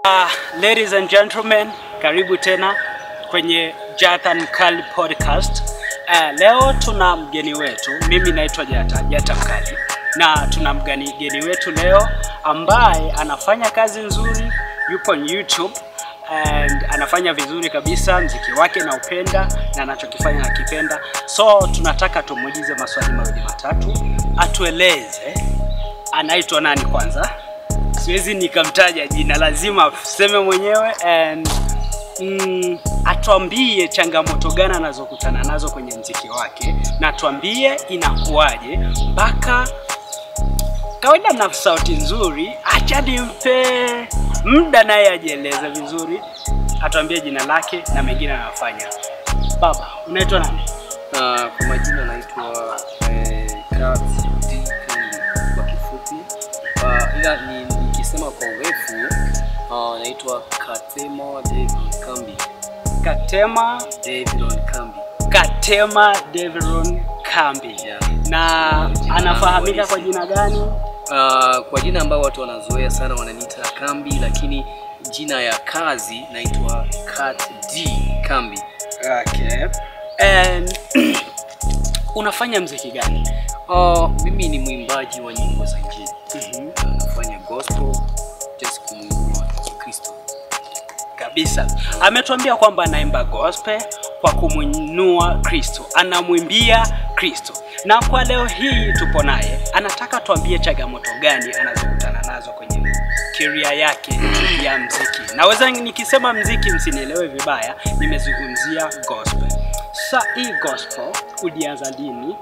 Uh, ladies and gentlemen, karibu tena kwenye Jathan Mkali podcast. Uh, leo tuna mgeni wetu, mimi naitwa Jata, Jata Mkali na tuna mgeni mgeni wetu leo ambaye anafanya kazi nzuri, yupo on YouTube and anafanya vizuri kabisa, mziki wake na upenda na anachokifanya nakipenda, so tunataka tumuulize maswali mawili matatu, atueleze anaitwa nani kwanza siwezi nikamtaja jina, lazima aseme mwenyewe and mm, atuambie changamoto gani anazokutana nazo kwenye mziki wake, na atuambie inakuwaje mpaka kawaida na sauti nzuri. Acha nimpe muda naye ajieleze vizuri, atuambie jina lake na mengine anayofanya. Baba, unaitwa nani? Na kwa majina naitwa eh, Kat D Kambi kwa kifupi. Uh, ila ni- nikisema kwa urefu uh, naitwa Katema David Kambi. Katema David Kambi. Katema Devron Kambi Yeah. na Jina anafahamika langu kwa halisi. jina gani? Uh, kwa jina ambao watu wanazoea sana wananiita Kambi, lakini jina ya kazi naitwa Kat D Kambi. Okay. And unafanya mziki gani? Uh, mimi ni mwimbaji wa nyimbo za Injili. Nafanya gospel just kumwinua Kristo. Kabisa. Ametuambia kwamba anaimba gospel kwa kumwinua Kristo, anamwimbia Kristo. Na kwa leo hii tupo naye, anataka tuambie changamoto gani anazokutana nazo kwenye career yake ya mziki. Naweza nikisema mziki, msinielewe vibaya, nimezungumzia gospel. Sa hii gospel ulianza lini?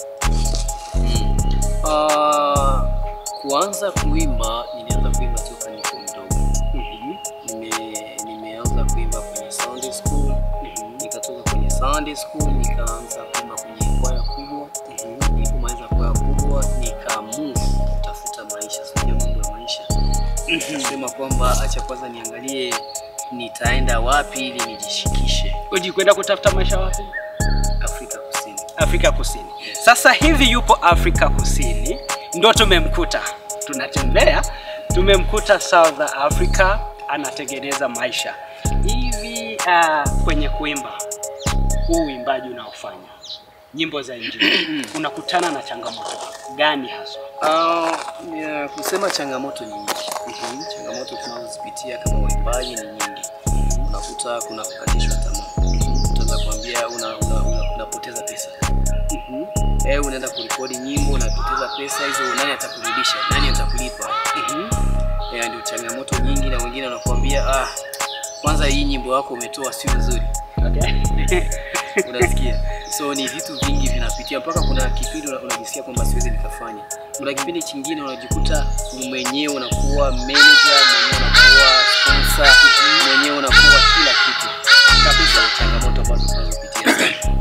Uh, kuanza kuimba nilianza kuimba toka niko mdogo. Mhm, Nime, nimeanza kuimba kwenye Sunday school, mhm, nikatoka kwenye Sunday school nikaanza kuimba kwenye kwaya kubwa. mhm. Nilipomaliza kwaya kubwa nikamove kutafuta maisha, sijua mambo ya maisha. Mhm. Sema kwamba acha kwanza niangalie nitaenda wapi ili nijishikishe Ujikwenda kutafuta maisha wapi? Afrika Kusini. Afrika Kusini. Sasa hivi yupo Afrika Kusini, ndo tumemkuta, tunatembea, tumemkuta South Africa, anatengeneza maisha hivi. Uh, kwenye kuimba, huu uimbaji unaofanya nyimbo za Injili, unakutana na changamoto gani haswa? Uh, ya, kusema changamoto ni nyingi. Changamoto tunazozipitia kama waimbaji ni nyingi. Unakuta kuna kukatishwa tamaa, utaanza kuambia una, una, una, unapoteza pesa Mhm, eh, unaenda kurekodi nyimbo unapoteza pesa hizo, nani atakurudisha? Nani atakulipa? mhm, Eh, ndio changamoto nyingi, na wengine wanakuambia ah, kwanza hii nyimbo yako umetoa sio nzuri, okay. unasikia so ni vitu vingi vinapitia mpaka kuna kipindi una- unajisikia kwamba siwezi nikafanya kuna kipindi chingine unajikuta mwenyewe unakuwa manager mwenyewe unakuwa sponsor mwenyewe unakuwa kila kitu kabisa changamoto ambazo tunazopitia sana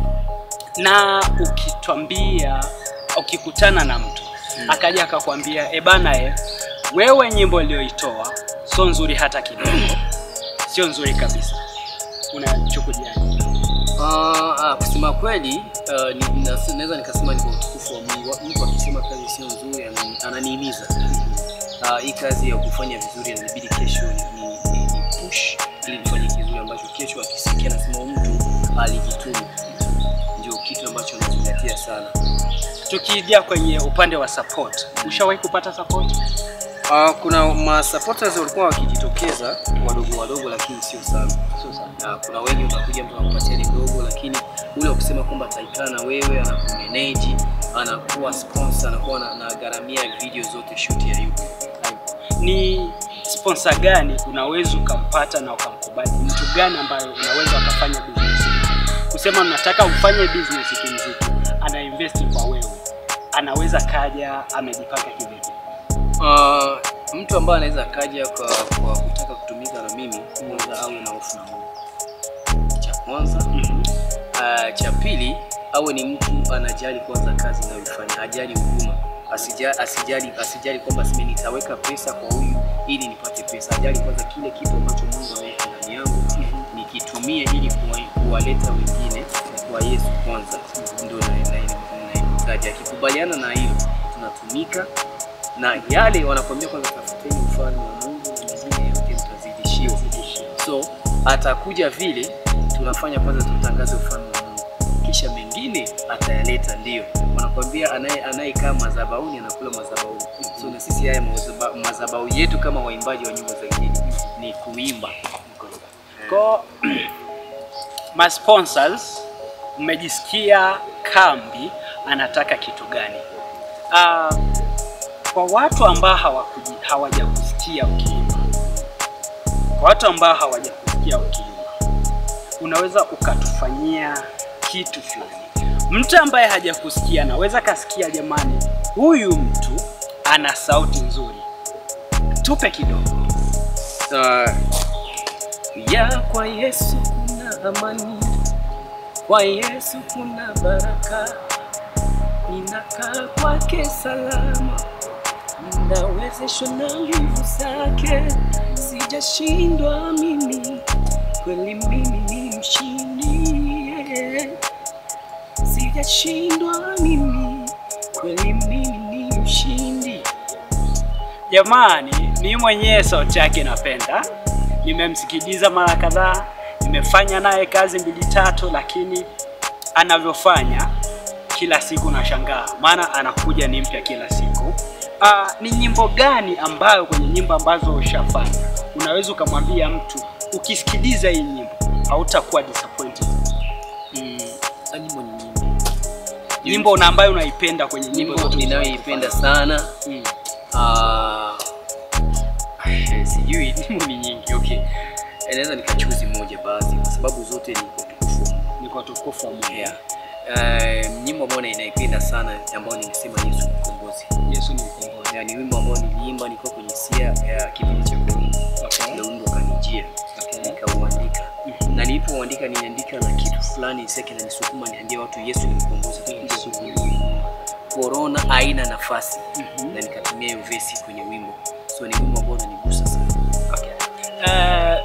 na ukitwambia ukikutana na mtu Hmm. akaja akakwambia e bana e, wewe nyimbo uliyoitoa sio nzuri hata kidogo, sio nzuri kabisa, unachukuliaje? Ah, ah, kusema kweli ah, ni- nas- naweza nikasema ni kwa utukufu wa Mungu. Mtu akisema kazi sio nzuri anani- ananihimiza. Ah, hii kazi ya kufanya vizuri inabidi kesho ni, ni, ni, ni push ili nifanye kizuri ambacho kesho akisikia nasema huyu mtu alijituma. Ndio kitu ambacho nazingatia sana. Tukija kwenye upande wa support, ushawahi kupata support? Ah, kuna ma supporters walikuwa wakijitokeza wadogo wadogo, lakini sio sana. Sio sana. Na kuna wengi utakuja mtu anakupatia ni dogo, lakini ule wa kusema kwamba ataikaa na wewe, anakumanage, anakuwa sponsor, anakuwa na, na gharamia video zote shoot ya YouTube. Ni sponsor gani unaweza ukampata na ukamkubali? Mtu gani ambayo unaweza ukafanya business naye? kusema mnataka ufanye business kimziki, ana invest kwa wewe, anaweza kaja amejipanga kivipi? Uh, mtu ambaye anaweza kaja kwa, kwa kutaka kutumika na mimi, kwanza awe na hofu na Mungu, cha kwanza. Uh, cha pili awe ni mtu anajali kwanza kazi inayoifanya, hajali huduma, asijali, asijali, asijali kwamba sime nitaweka pesa kwa huyu ili nipate pesa, ajali kwanza kile kitu ambacho Mungu ameweka ndani yangu nikitumie ili kuwa- kuwaleta wengine kwa Yesu kwanza, ndio naimtaji. Akikubaliana na hilo tunatumika na yale wanakwambia kwanza, tafuteni ufalme wa Mungu na mengine yote mtazidishiwa. atakuja vile tunafanya kwanza tutangaze ufalme wa Mungu, kisha mengine atayaleta. Ndio wanakuambia anaye anayekaa madhabahuni anakula madhabahuni. So na sisi haya mazaba- madhabahu yetu kama waimbaji wa nyimbo za injili ni kuimba. Kwa ma sponsors mmejisikia Kambi anataka kitu gani? Ah, kwa watu ambao hawakuji- hawajakusikia ukiimba, kwa watu ambao hawajakusikia ukiimba, unaweza ukatufanyia kitu fulani. Mtu ambaye hajakusikia anaweza kasikia, jamani, huyu mtu ana sauti nzuri, tupe kidogo. Uh, ya kwa Yesu kuna amani, kwa Yesu kuna baraka, ninakaa kwake salama, ninawezeshwa na nguvu zake, sijashindwa mimi, kweli mimi ni mshindi, yeah. sijashindwa mimi, kweli mimi ni mshindi. Jamani, mimi mwenyewe sauti yake napenda, nimemsikiliza mara kadhaa, nimefanya naye kazi mbili tatu, lakini anavyofanya kila siku nashangaa, maana anakuja ni mpya kila siku. Ah, ni nyimbo gani ambayo kwenye nyimbo ambazo ushafanya unaweza ukamwambia mtu ukisikiliza hii nyimbo hautakuwa disappointed? Mm, nyimbo ni nyingi. Nyimbo na ambayo unaipenda kwenye nyimbo Nyimbo zote ninayoipenda sana Mm. Ah, eh, sijui nyimbo ni nyingi okay. Eh, Naweza nikachuzi moja baadhi kwa sababu zote ni kwa utukufu wa Mungu. Ni kwa tukufu wa Mungu. Yeah. Eh, nyimbo ambayo ninaipenda sana ambayo nimesema Yesu ni mkombozi. Yesu ni mkombozi. Yeah, ni wimbo ambao niliimba nilikuwa kwenye sia ya kipindi cha corona. Okay. Ndio wimbo kanijia nikauandika na nilipouandika niliandika na kitu fulani seke na nisukuma niambie watu Yesu ni mkombozi. Yesu ni Corona haina nafasi Mhm. na nikatumia hiyo vesi kwenye wimbo, so ni wimbo ambao unanigusa sana. Okay. Eh,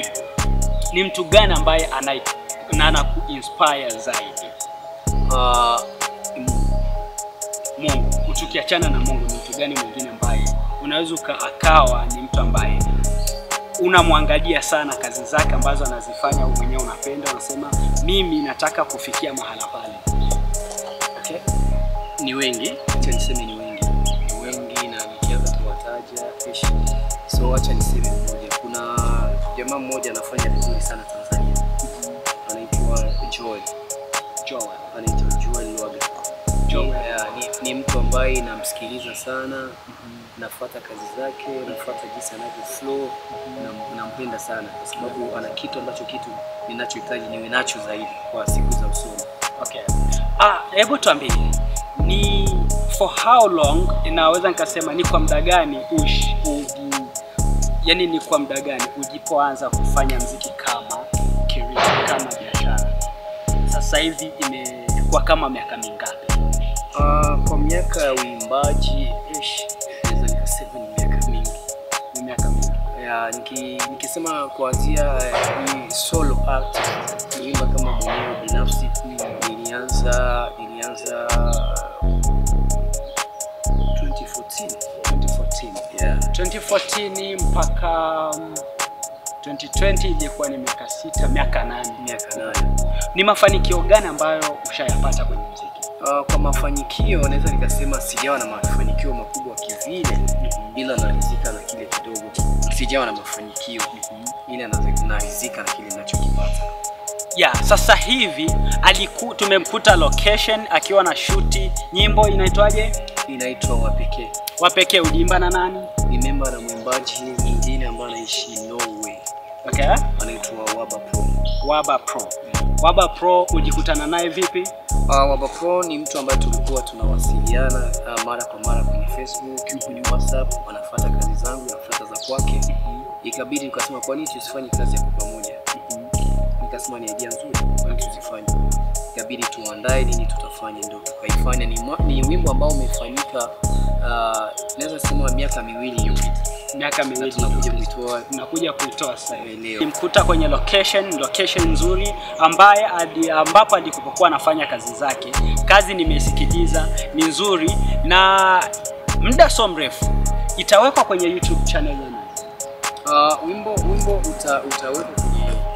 ni mtu gani ambaye ana na anakuinspire zaidi? Ah, Mungu. Tukiachana na Mungu, ni mtu gani mwingine ambaye unaweza uka- akawa ni mtu ambaye unamwangalia sana kazi zake ambazo anazifanya, wewe mwenyewe unapenda, unasema mimi nataka kufikia mahala pale. okay. Ni wengi, acha niseme ni wengi, ni wengi na nikianza kuwataja ish. So acha niseme mmoja. Kuna jamaa mmoja anafanya vizuri sana Tanzania, anaitwa Joel, Joel. anaitwa Joel Lwaga. Joel. Yeah, ni, ni mtu ambaye namsikiliza sana nafuata kazi zake, nafuata jinsi anavyo flow na nampenda sana kwa sababu ana kitu ambacho kitu ninachohitaji niwe nacho zaidi kwa siku za usoni. Okay. Ah, hebu tuambie ni for how long inaweza nikasema ni kwa muda gani ush uji, yani ni kwa muda gani ujipoanza kufanya mziki kama career, kama biashara? Sasa hivi imekuwa kama miaka mingapi? Uh, kwa miaka ya uimbaji ish, naweza nikasema ni miaka mingi Ni miaka mingi. ya, niki, nikisema kuanzia eh, hii solo act niimba kama mwenyewe binafsi nilianza nilianza 2014 2014. yeah. 2014 mpaka um, 2020 ilikuwa ni miaka sita, miaka nane. miaka nane. Ni mafanikio gani ambayo ushayapata kwenye muziki? Uh, kwa mafanikio naweza nikasema sijawa na mafanikio makubwa kivile, ila narizika na kile kidogo. Sijawa na mafanikio ila nazi- narizika na kile ninachokipata. ya sasa hivi aliku, tumemkuta location akiwa na shuti nyimbo inaitwaje Inaitwa Wapekee, wapekee uliimba na nani ni memba na mwimbaji mwingine ambaye anaishi Norway, okay. anaitwa Waba Pro. waba pro waba pro ujikutana naye vipi Uh, Waba Pro ni mtu ambaye tulikuwa tunawasiliana uh, mara kwa mara kwenye Facebook, kwenye WhatsApp, anafuata kazi zangu, nafuata za kwake. Ikabidi nikasema kwa nini tusifanye kazi ya kwa pamoja? Nikasema ni idea nzuri, kwa nini tusifanye? Ikabidi tuandae nini tutafanya, ndio tukaifanya. Ni, mwa- ni wimbo ambao umefanyika uh, naweza sema miaka miwili iliyopita, miaka na miwili tunakuja kuitoa tunakuja kuitoa sasa hivi. leo. Nimkuta kwenye location location nzuri ambaye adi, ambapo alikopokuwa anafanya kazi zake. Kazi nimesikiliza ni nzuri, na muda so mrefu itawekwa kwenye YouTube channel yenu. Uh, wimbo wimbo uta, utawekwa kwenye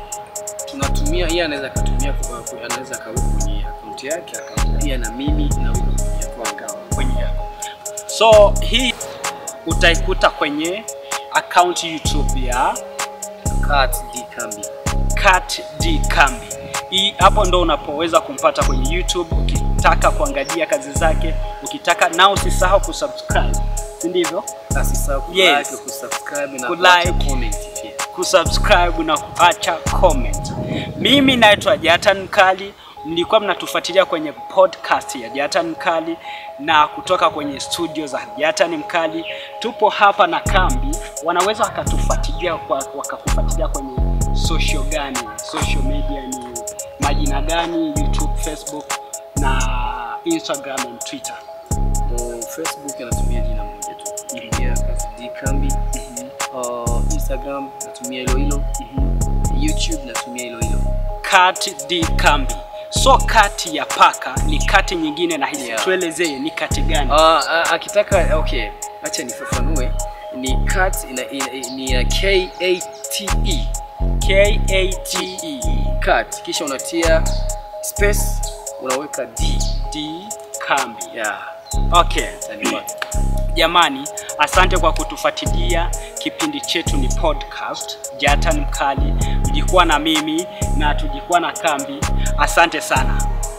tunatumia yeye anaweza akatumia kwa- kwa- anaweza akaweka kwenye akaunti yake pia na mimi naweka kwenye akaunti kwenye yako. So hii utaikuta kwenye account YouTube ya Kat D Kambi. Kat D Kambi. Hii hapo ndo unapoweza kumpata kwenye YouTube ukitaka kuangalia kazi zake, ukitaka na usisahau kusubscribe, si ndivyo? Asisahau Yes. kulike, kusubscribe na Kulike. kuacha comment pia. kusubscribe na kuacha comment. Mimi naitwa Jatan Mkali, mlikuwa mnatufuatilia kwenye podcast ya Jatan Mkali na kutoka kwenye studio za Jatan Mkali. Tupo hapa na Kambi, wanaweza wakatufuatilia kwa, wakakufuatilia kwenye social gani, social media ni majina gani, YouTube, Facebook na Instagram and Twitter. Kwa Facebook anatumia jina moja tu. Ingia Kat D Kambi. Uh, Instagram natumia hilo hilo. YouTube natumia hilo hilo. Kat D Kambi. So kati ya paka ni kati nyingine na hizi Yeah. tuelezee ni kati gani? Ah, ah, akitaka okay, acha nifafanue. Ni cat ina, ina, ni ya K A T E. K A T E Cat kisha unatia space unaweka D. D Kambi. Yeah. Okay, Utanipata. jamani, asante kwa kutufuatilia. Kipindi chetu ni podcast Jatan Mkali, mjikuwa na mimi na tujikuwa na Kambi. Asante sana.